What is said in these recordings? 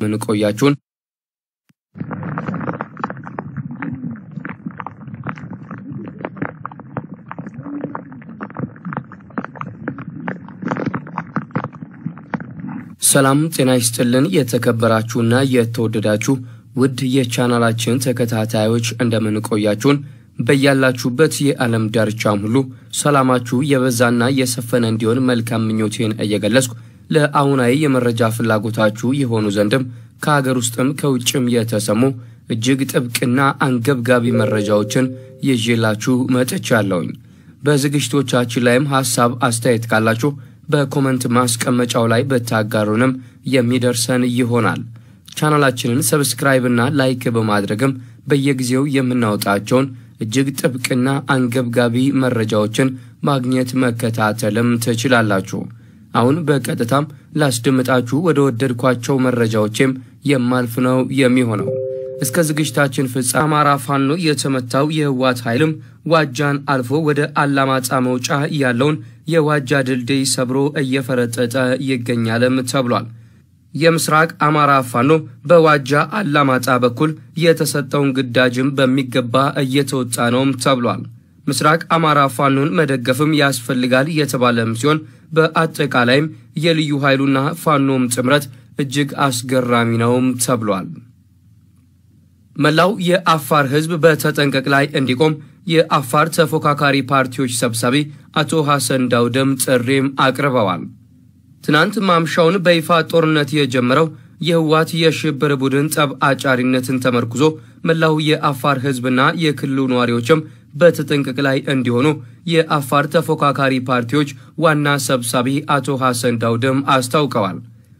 ምን ቆያችሁን? ሰላም ጤና ይስጥልን። የተከበራችሁና የተወደዳችሁ ውድ የቻናላችን ተከታታዮች እንደምን ቆያችሁን? በያላችሁበት የዓለም ዳርቻም ሁሉ ሰላማችሁ የበዛና የሰፈነ እንዲሆን መልካም ምኞቴን እየገለጽኩ ለአሁናዊ የመረጃ ፍላጎታችሁ የሆኑ ዘንድም ከሀገር ውስጥም ከውጭም የተሰሙ እጅግ ጥብቅና አንገብጋቢ መረጃዎችን ይዤላችሁ መጥቻለሁኝ። በዝግጅቶቻችን ላይም ሐሳብ አስተያየት ካላችሁ በኮመንት ማስቀመጫው ላይ ብታጋሩንም የሚደርሰን ይሆናል። ቻናላችንን ሰብስክራይብ እና ላይክ በማድረግም በየጊዜው የምናወጣቸውን እጅግ ጥብቅና አንገብጋቢ መረጃዎችን ማግኘት መከታተልም ትችላላችሁ። አሁን በቀጥታም ላስደምጣችሁ ወደ ወደድኳቸው መረጃዎችም የማልፍ ነው የሚሆነው። እስከ ዝግጅታችን ፍጻሜ አማራ ፋኖ የተመታው የህወሓት ኃይልም ዋጃን አልፎ ወደ አላማጣ መውጫ ያለውን የዋጃ ድልድይ ሰብሮ እየፈረጠጠ ይገኛልም ተብሏል። የምስራቅ አማራ ፋኖ በዋጃ አላማጣ በኩል የተሰጠውን ግዳጅም በሚገባ እየተወጣ ነውም ተብሏል። ምስራቅ አማራ ፋኖን መደገፍም ያስፈልጋል የተባለም ሲሆን በአጠቃላይም የልዩ ኃይሉና ፋኖም ጥምረት እጅግ አስገራሚ ነውም ተብሏል። መላው የአፋር ህዝብ በተጠንቀቅ ላይ እንዲቆም የአፋር ተፎካካሪ ፓርቲዎች ሰብሳቢ አቶ ሐሰን ዳውደም ጥሪም አቅርበዋል። ትናንት ማምሻውን በይፋ ጦርነት የጀመረው የህወሓት የሽብር ቡድን ጠብ አጫሪነትን ተመርኩዞ መላው የአፋር ህዝብና የክልሉ ነዋሪዎችም በተጠንቀቅ ላይ እንዲሆኑ የአፋር ተፎካካሪ ፓርቲዎች ዋና ሰብሳቢ አቶ ሐሰን ዳውደም አስታውቀዋል።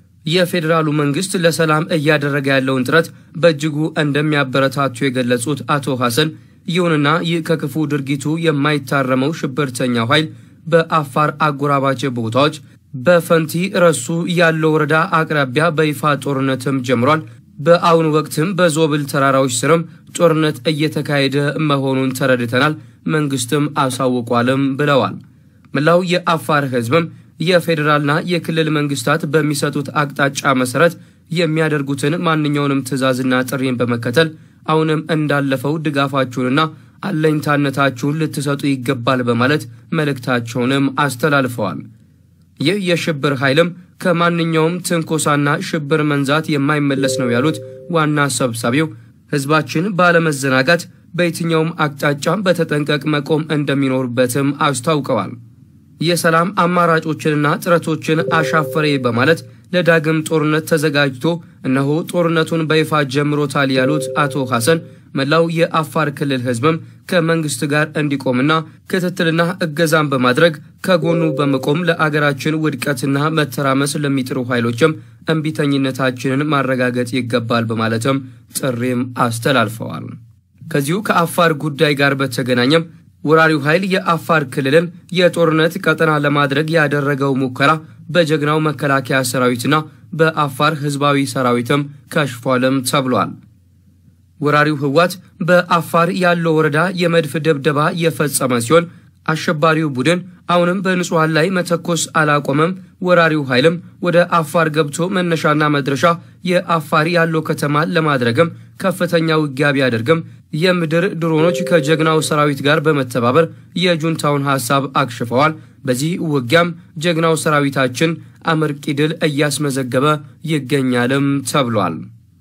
የፌዴራሉ መንግስት ለሰላም እያደረገ ያለውን ጥረት በእጅጉ እንደሚያበረታቱ የገለጹት አቶ ሐሰን ይሁንና ይህ ከክፉ ድርጊቱ የማይታረመው ሽብርተኛው ኃይል በአፋር አጎራባች ቦታዎች በፈንቲ ረሱ ያለው ወረዳ አቅራቢያ በይፋ ጦርነትም ጀምሯል። በአሁኑ ወቅትም በዞብል ተራራዎች ስርም ጦርነት እየተካሄደ መሆኑን ተረድተናል፣ መንግስትም አሳውቋልም ብለዋል። መላው የአፋር ህዝብም የፌዴራልና የክልል መንግስታት በሚሰጡት አቅጣጫ መሰረት የሚያደርጉትን ማንኛውንም ትዕዛዝና ጥሪን በመከተል አሁንም እንዳለፈው ድጋፋችሁንና አለኝታነታችሁን ልትሰጡ ይገባል በማለት መልእክታቸውንም አስተላልፈዋል። ይህ የሽብር ኃይልም ከማንኛውም ትንኮሳና ሽብር መንዛት የማይመለስ ነው ያሉት ዋና ሰብሳቢው ህዝባችን ባለመዘናጋት በየትኛውም አቅጣጫም በተጠንቀቅ መቆም እንደሚኖርበትም አስታውቀዋል። የሰላም አማራጮችንና ጥረቶችን አሻፈሬ በማለት ለዳግም ጦርነት ተዘጋጅቶ እነሆ ጦርነቱን በይፋ ጀምሮታል ያሉት አቶ ሐሰን መላው የአፋር ክልል ህዝብም ከመንግስት ጋር እንዲቆምና ክትትልና እገዛን በማድረግ ከጎኑ በመቆም ለአገራችን ውድቀትና መተራመስ ለሚጥሩ ኃይሎችም እምቢተኝነታችንን ማረጋገጥ ይገባል በማለትም ጥሪም አስተላልፈዋል። ከዚሁ ከአፋር ጉዳይ ጋር በተገናኘም ወራሪው ኃይል የአፋር ክልልን የጦርነት ቀጠና ለማድረግ ያደረገው ሙከራ በጀግናው መከላከያ ሰራዊትና በአፋር ህዝባዊ ሰራዊትም ከሽፏልም ተብሏል። ወራሪው ህወሓት በአፋር ያለው ወረዳ የመድፍ ድብደባ የፈጸመ ሲሆን አሸባሪው ቡድን አሁንም በንጹሐን ላይ መተኮስ አላቆመም። ወራሪው ኃይልም ወደ አፋር ገብቶ መነሻና መድረሻ የአፋር ያለው ከተማ ለማድረግም ከፍተኛ ውጊያ ቢያደርግም የምድር ድሮኖች ከጀግናው ሰራዊት ጋር በመተባበር የጁንታውን ሐሳብ አክሽፈዋል። በዚህ ውጊያም ጀግናው ሰራዊታችን አመርቂ ድል እያስመዘገበ ይገኛልም ተብሏል።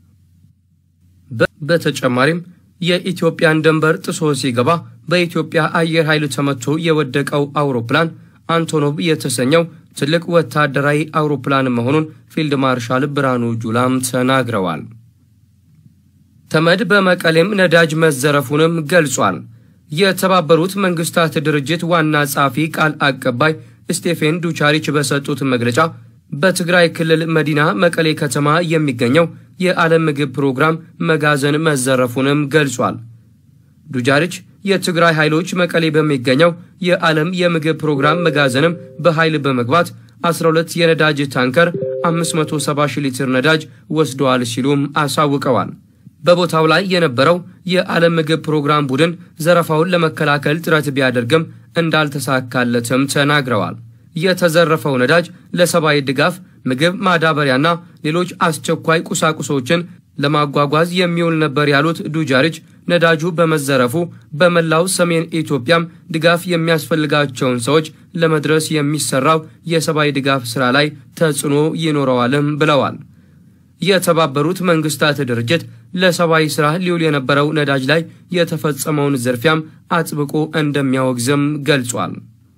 በተጨማሪም የኢትዮጵያን ድንበር ጥሶ ሲገባ በኢትዮጵያ አየር ኃይል ተመቶ የወደቀው አውሮፕላን አንቶኖቭ የተሰኘው ትልቅ ወታደራዊ አውሮፕላን መሆኑን ፊልድ ማርሻል ብርሃኑ ጁላም ተናግረዋል። ተመድ በመቀሌም ነዳጅ መዘረፉንም ገልጿል። የተባበሩት መንግስታት ድርጅት ዋና ጸሐፊ ቃል አቀባይ ስቴፌን ዱቻሪች በሰጡት መግለጫ በትግራይ ክልል መዲና መቀሌ ከተማ የሚገኘው የዓለም ምግብ ፕሮግራም መጋዘን መዘረፉንም ገልጿል። ዱጃሪች የትግራይ ኃይሎች መቀሌ በሚገኘው የዓለም የምግብ ፕሮግራም መጋዘንም በኃይል በመግባት 12 የነዳጅ ታንከር 570 ሺህ ሊትር ነዳጅ ወስደዋል ሲሉም አሳውቀዋል። በቦታው ላይ የነበረው የዓለም ምግብ ፕሮግራም ቡድን ዘረፋውን ለመከላከል ጥረት ቢያደርግም እንዳልተሳካለትም ተናግረዋል። የተዘረፈው ነዳጅ ለሰብአዊ ድጋፍ ምግብ፣ ማዳበሪያና ሌሎች አስቸኳይ ቁሳቁሶችን ለማጓጓዝ የሚውል ነበር ያሉት ዱጃሪች ነዳጁ በመዘረፉ በመላው ሰሜን ኢትዮጵያም ድጋፍ የሚያስፈልጋቸውን ሰዎች ለመድረስ የሚሰራው የሰብአዊ ድጋፍ ሥራ ላይ ተጽዕኖ ይኖረዋልም ብለዋል። የተባበሩት መንግስታት ድርጅት ለሰብአዊ ሥራ ሊውል የነበረው ነዳጅ ላይ የተፈጸመውን ዝርፊያም አጥብቆ እንደሚያወግዝም ገልጿል።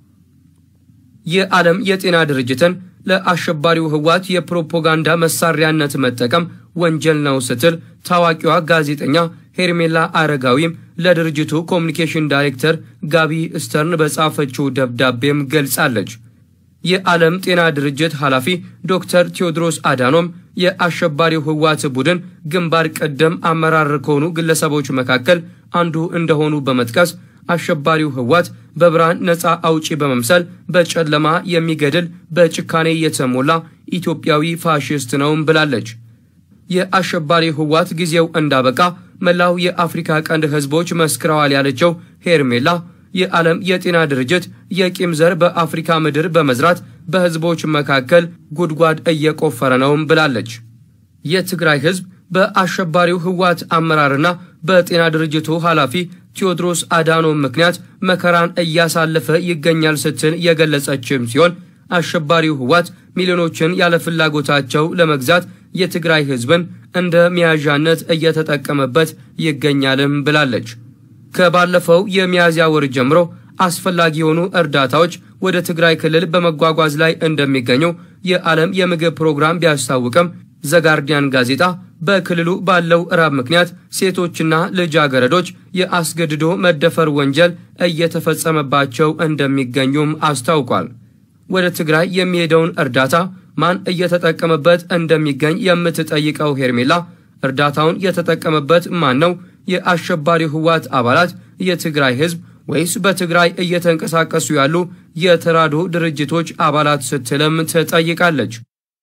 የዓለም የጤና ድርጅትን ለአሸባሪው ህወሓት የፕሮፓጋንዳ መሳሪያነት መጠቀም ወንጀል ነው ስትል ታዋቂዋ ጋዜጠኛ ሄርሜላ አረጋዊም ለድርጅቱ ኮሚኒኬሽን ዳይሬክተር ጋቢ ስተርን በጻፈችው ደብዳቤም ገልጻለች። የዓለም ጤና ድርጅት ኃላፊ ዶክተር ቴዎድሮስ አዳኖም የአሸባሪው ህወሓት ቡድን ግንባር ቀደም አመራር ከሆኑ ግለሰቦች መካከል አንዱ እንደሆኑ በመጥቀስ አሸባሪው ህወሓት በብርሃን ነፃ አውጪ በመምሰል በጨለማ የሚገድል በጭካኔ የተሞላ ኢትዮጵያዊ ፋሽስት ነውም ብላለች። የአሸባሪ ህወሓት ጊዜው እንዳበቃ መላው የአፍሪካ ቀንድ ህዝቦች መስክረዋል ያለችው ሄርሜላ የዓለም የጤና ድርጅት የቂም ዘር በአፍሪካ ምድር በመዝራት በህዝቦች መካከል ጉድጓድ እየቆፈረ ነውም ብላለች። የትግራይ ህዝብ በአሸባሪው ህወሓት አመራርና በጤና ድርጅቱ ኃላፊ ቴዎድሮስ አዳኖም ምክንያት መከራን እያሳለፈ ይገኛል ስትል የገለጸችም ሲሆን አሸባሪው ህወሓት ሚሊዮኖችን ያለ ፍላጎታቸው ለመግዛት የትግራይ ህዝብን እንደ መያዣነት እየተጠቀመበት ይገኛልም ብላለች። ከባለፈው የሚያዝያ ወር ጀምሮ አስፈላጊ የሆኑ እርዳታዎች ወደ ትግራይ ክልል በመጓጓዝ ላይ እንደሚገኙ የዓለም የምግብ ፕሮግራም ቢያስታውቅም ዘጋርዲያን ጋዜጣ በክልሉ ባለው ራብ ምክንያት ሴቶችና ልጃገረዶች የአስገድዶ መደፈር ወንጀል እየተፈጸመባቸው እንደሚገኙም አስታውቋል። ወደ ትግራይ የሚሄደውን እርዳታ ማን እየተጠቀመበት እንደሚገኝ የምትጠይቀው ሄርሜላ እርዳታውን የተጠቀመበት ማን ነው? የአሸባሪ ህወሓት አባላት፣ የትግራይ ህዝብ ወይስ በትግራይ እየተንቀሳቀሱ ያሉ የተራድኦ ድርጅቶች አባላት ስትልም ትጠይቃለች።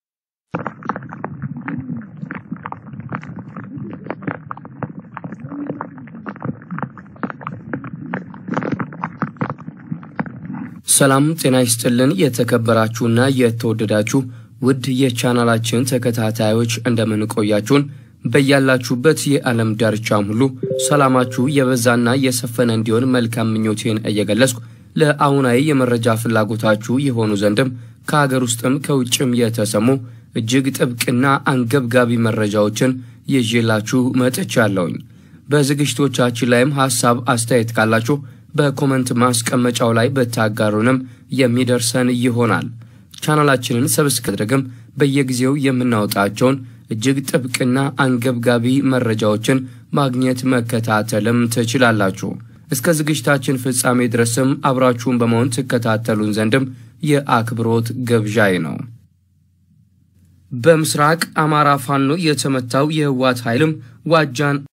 ሰላም ጤና ይስጥልን። የተከበራችሁና የተወደዳችሁ ውድ የቻናላችን ተከታታዮች እንደምን ቆያችሁን? በያላችሁበት የዓለም ዳርቻም ሁሉ ሰላማችሁ የበዛና የሰፈነ እንዲሆን መልካም ምኞቴን እየገለጽኩ ለአሁናዊ የመረጃ ፍላጎታችሁ የሆኑ ዘንድም ከሀገር ውስጥም ከውጭም የተሰሙ እጅግ ጥብቅና አንገብጋቢ መረጃዎችን ይዤላችሁ መጥቻለሁኝ። በዝግጅቶቻችን ላይም ሐሳብ አስተያየት ካላችሁ በኮመንት ማስቀመጫው ላይ ብታጋሩንም የሚደርሰን ይሆናል። ቻናላችንን ሰብስክራይብ አድርገም በየጊዜው የምናወጣቸውን እጅግ ጥብቅና አንገብጋቢ መረጃዎችን ማግኘት መከታተልም ትችላላችሁ። እስከ ዝግጅታችን ፍጻሜ ድረስም አብራችሁን በመሆን ትከታተሉን ዘንድም የአክብሮት ግብዣይ ነው። በምስራቅ አማራ ፋኖ የተመታው የህወሓት ኃይልም ዋጃን